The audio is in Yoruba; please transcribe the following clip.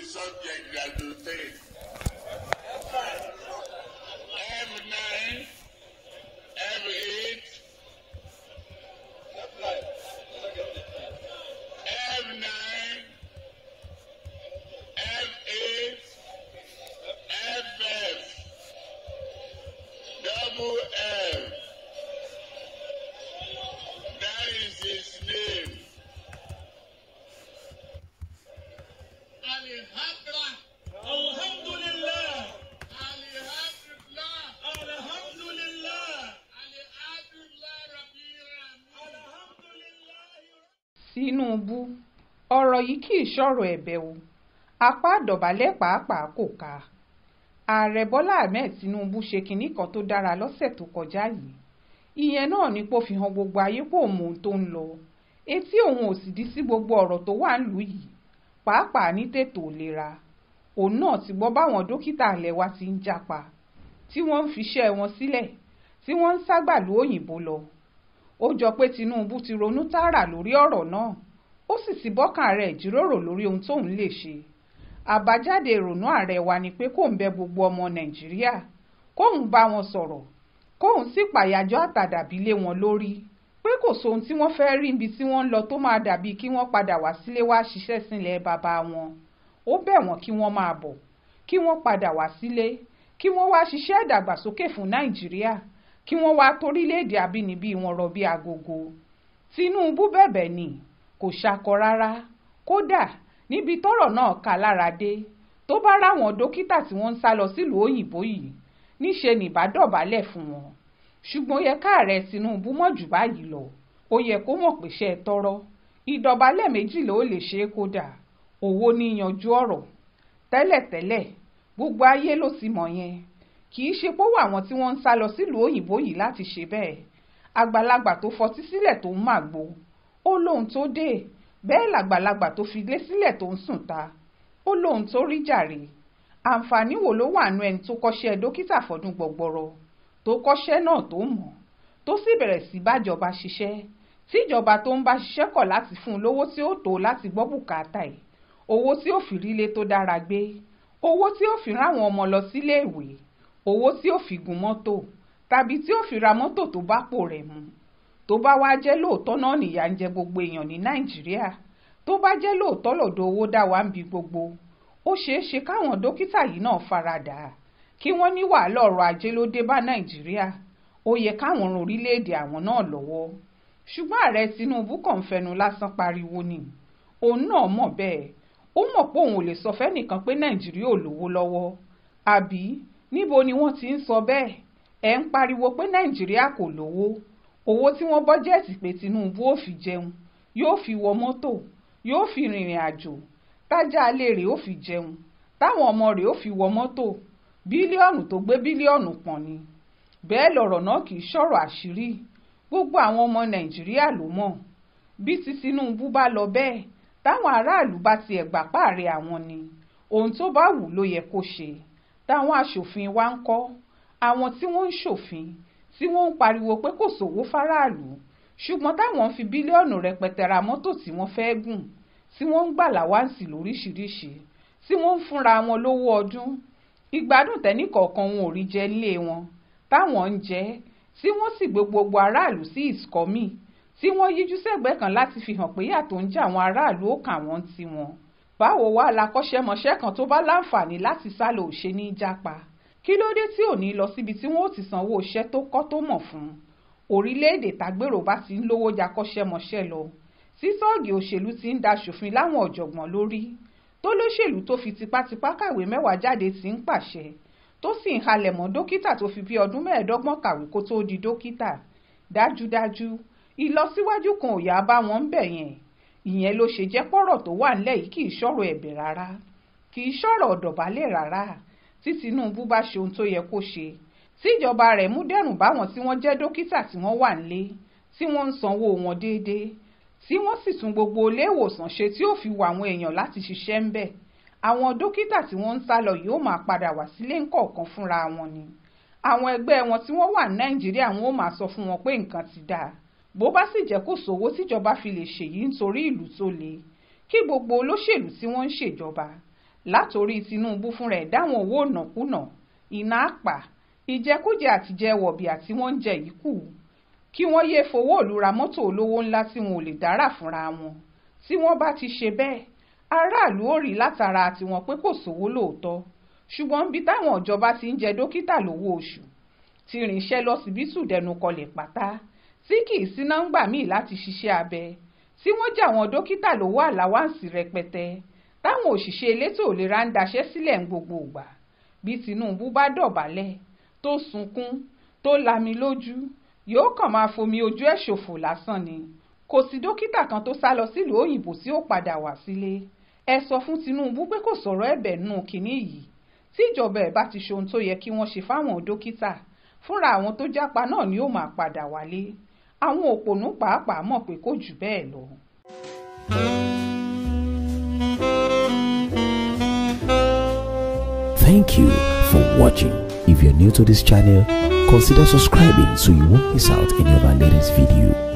subject that you take. F9, F8, F9, F8, FF, double F. That is his name. Alhamdulillah. Alhamdulillah. Alhamdulillah. Alhamdulillah. Alhamdulillah Rabbil Alamin. Alhamdulillah. Tinubu ọ̀rọ̀ yìí kì í ṣọ̀rọ̀ ẹ̀bẹ̀ o apá àdọ̀bálẹ̀ pàápàá kò ká ààrẹ bọ́lá ahmed tinubu ṣe kinní kan tó dára lọ́sẹ̀ tó kọjá yìí ìyẹn náà ni pé ó fi hàn gbogbo ayé pé òun mọ ohun tó ń lọ etí òun ò sì dí sí gbogbo ọ̀rọ̀ tó wà nílùú yìí pàápàá ní tètò ìlera òun náà ti gbọ́ báwọn dókítà ilẹ̀ wa ti ń japa tí wọ́n ń fiṣẹ́ wọn sílẹ̀ tí wọ́n ń ságbàlú òyìnbó lọ ó jọ pé tinubu ti ronú tààrà lórí ọ̀rọ̀ náà ó sì ti bọ́kàn rẹ̀ jíròrò lórí ohun tóun lè ṣe àbájáde ìrònú ààrẹ wa ni pé kóun bẹ gbogbo ọmọ nàìjíríà kóun bá wọn sọ̀rọ̀ kóun sì pàyàjọ́ àtàdàbí lé wọn lórí pé kò sóhun tí wọ́n fẹ́ẹ́ rí ibi tí wọ́n ń lọ tó máa dàbí kí wọ́n padà wá sílé wá ṣiṣẹ́ sílẹ̀ bàbá wọn ó bẹ̀ wọ́n kí wọ́n máa bọ̀ kí wọ́n padà wá sílé kí wọ́n wá ṣiṣẹ́ ìdàgbàsókè fún nàìjíríà kí wọ́n wá torílẹ̀-èdè àbínibí wọn rọ̀ bí agogo tinubu bẹ̀bẹ̀ ni kò ṣakọ rárá kódà níbi tọ́rọ̀ náà kà lára dé tó bá ráwọn dókítà tí wọ́n ń sá lọ sílùú òyìnbó yìí níṣe nìbádọ́bálẹ̀ fún wọn ṣùgbọ́n ó yẹ káàrẹ tinubu mọ̀ jù báyìí lọ ó yẹ kó mọ̀ pé ṣe é tọrọ ìdọ̀bálẹ̀ méjìlá ó lè ṣe é kódà owó ní yanjú ọ̀rọ̀ tẹ́lẹ̀tẹ́lẹ̀ gbogbo ayé ló ti mọ̀ yẹn kì í ṣe pé ó wà àwọn tí wọ́n ń sá lọ sílùú òyìnbó yìí láti ṣe bẹ́ẹ̀ àgbàlagbà tó fọtí sílẹ̀ tó ń màgbo ó lóhun tó dé bẹ́ẹ̀ làgbàlagbà tó fi lé sílẹ̀ tó ń sùn ta ó lóhun tó rí jàre àǹfààní wo ló wà nú ẹni tó kọ́ṣẹ́ dókítà fọdún gbọgbọrọ tó kọ́ṣẹ́ náà tó mọ̀ tó sì bẹ̀rẹ̀ sí bájọba ṣiṣẹ́ tíjọba tó ń bá ṣiṣẹ́ kọ̀ láti fún un lówó tí ó tó láti gbọ́ bùkátà ẹ̀ owó tí ó fi rílé tó dára gbé owó tí ó fi ráwọn ọmọ lọ sílé ìwé owó tí ó fi gun mọ́tò tàbí tí ó fi ra mọ́tò tó bá pò rẹ̀ mu tó bá wá jẹ́ lóòótọ́ náà nìyà ń jẹ gbogbo èèyàn ní nàìjíríà tó bá jẹ́ lóòótọ́ lọ́dọ̀ owó dá wa ń bi gbogbo ó ṣeé ṣe káwọn dókítà yìí náà faradà kí wọ́n ní wàhálà ọrọ̀ ajé ló dé bá nàìjíríà ó yẹ káwọn ran orílẹ̀-èdè àwọn náà lọ́wọ́ ṣùgbọ́n ààrẹ tinubu kàn ń fẹnu lásán pariwo ni òun náà mọ̀ bẹ́ẹ̀ ó mọ̀ pé òun ò lè sọ fẹ́nìkan pé nàìjíríà ò lówó lọ́wọ́ àbí níbo ni wọ́n ti ń sọ bẹ́ẹ̀ ẹ̀ ń pariwo pé nàìjíríà kò lówó owó tí wọ́n bọ́jẹ́ẹ̀tì pé tinubu ò fi jẹun yóò fi wọ mọ́tò yóò fi rìnrìn àjò tájà alẹ́ rẹ̀ ó fi jẹun táwọn ọmọ rẹ̀ ó fi wọ mọ́tò bílíọ̀nù tó gbé bílíọ̀nù pọ̀n ni bẹ́ẹ̀ lọ̀rọ̀ náà kì í ṣọ̀rọ̀ àṣírí gbogbo àwọn ọmọ nàìjíríà ló mọ̀ bí ti tinubu bá lọ bẹ́ẹ̀ táwọn aráàlú bá tiẹ̀ gbà páàrẹ̀ àwọn ni ohun tó bá wù ló yẹ kó ṣe táwọn aṣòfin wa ń kọ́ àwọn tí wọ́n ń ṣòfin tí wọ́n ń pariwo pé kò sówó fáráàlú ṣùgbọ́n táwọn ń fi bílíọ̀nù rẹpẹtẹ ra mọ́tò tí wọ́n fẹ́ gùn tí wọ́n ń gbà láwáǹsì lóríṣiríṣi tí wọ́n ń fúnra wọn lówó ọdún ìgbádùn tẹ́nìkọ̀ọ̀kan wọn ò rí jẹ nílé wọn táwọn ń jẹ tí wọ́n sì gbé gbogbo aráàlú sí ìsìkọ́mì tí wọ́n yíjú sẹ́gbẹ́ kan láti fi hàn pé yàtọ̀ ń jẹ àwọn aráàlú ó kà wọ́n ti wọn. báwo wá lakọ́ṣẹ́mọṣẹ́ kan tó bá láǹfààní láti sálọ òṣè ní jápa kí ló dé tí ò ní lọ síbi tí wọ́n ó ti sanwó iṣẹ́ tó kọ́ tó mọ̀ fún un orílẹ̀-èdè tágbèrò bá ti ń lówó jakọ́ṣẹ́mọṣẹ́ lọ tí tọ́ọ̀gì òṣèlú ti ń da ṣòfin láwọn ọ̀jọ̀gbọ́n lórí tó lóṣèlú tó fi tipátipá kàwé mẹ́wàá jáde ti ń pàṣẹ tó sì ń halẹ̀ mọ́ dókítà tó fi bí ọdún mẹ́ẹ̀ẹ́dọ́gbọ̀n kàwé kó tóó di dókítà dájúdájú ìlọsíwájú kan ò yá bá wọn ń bẹ̀ yẹn ìyẹn ló ṣe jẹ́ pọ̀rọ̀ tó wà nílẹ̀ yìí kì í ṣọ̀rọ̀ ẹ̀bẹ̀ rárá kì í ṣọ̀rọ̀ ọ̀dọ̀bálẹ̀ rárá tí Tinubu bá ṣe ohun tó yẹ kó ṣe tíjọba rẹ̀ mú dẹ́rùn báwọn tí wọ́n jẹ́ dókítà tí wọ́n wà nílé tí wọ́n ń sanwó wọn déédéé tí wọ́n sì tún gbogbo ilé ìwòsàn ṣe tí ó fi wà àwọn èèyàn láti ṣiṣẹ́ ń bẹ̀ àwọn dókítà tí wọ́n ń sá lọ yóò máa padà wá sílé ńkọ̀ọ̀kan fúnra wọn ni àwọn ẹgbẹ́ wọn tí wọ́n wà ní Nàìjíríà wọn ó máa sọ fún wọn pé nǹkan ti dáa bó bá sì jẹ́ kó sówó tíjọba fi lè ṣèyí nítorí ìlú tó le kí gbogbo olóṣèlú tí wọ́n ń ṣèjọba látòrí Tinubu fúnra ẹ̀ dáwọn owó ìnákúnà iná àpà ìjẹkújẹ àtijẹ wọ̀bìà tí wọ́n ń jẹ yìí kù kí wọ́n yéé fowó ìlú ra mọ́tò olówó ńlá tí wọn ò lè dárà fúnra wọn tí wọ́n bá ti ṣe bẹ́ẹ̀ aráàlú ò rí látara tiwọn pé kò sówó lóòótọ́ ṣùgbọ́n bí táwọn ìjọba ti ń jẹ dókítà lówó oṣù tí irinṣẹ́ lọ́sibítù dẹnu kọlẹ̀ pátá tí kì í síná ń gbà míì láti ṣiṣẹ́ abẹ tí wọ́n jà àwọn dókítà lówó àláwáǹsì rẹpẹtẹ táwọn òṣìṣẹ́ elétò ìlera ń daṣẹ́ sílẹ̀ ń gbogbo ìgbà bí Tinubu bá dọ̀bálẹ̀ tó sunkún tó lami lójú yóò kàn máa fomi ojú ẹ̀ ṣòfò lásán ni kò sí dókítà kan tó sá lọ sílùú òyìnbó tí ó padà wá sílé ẹ sọ fún Tinubu pé kò sọ̀rọ̀ ẹ̀bẹ̀ nù kínní yìí tí ìjọba ẹ̀ bá ti ṣe ohun tó yẹ kí wọ́n ṣe fáwọn dókítà fúnra àwọn tó jápa náà ni ó máa padà wálé àwọn òpònú pàápàá mọ̀ pé kò jù bẹ́ẹ̀ lọ. Thank you for watching. If you're new to this channel, consider subscribing so you won't miss out any of our latest video.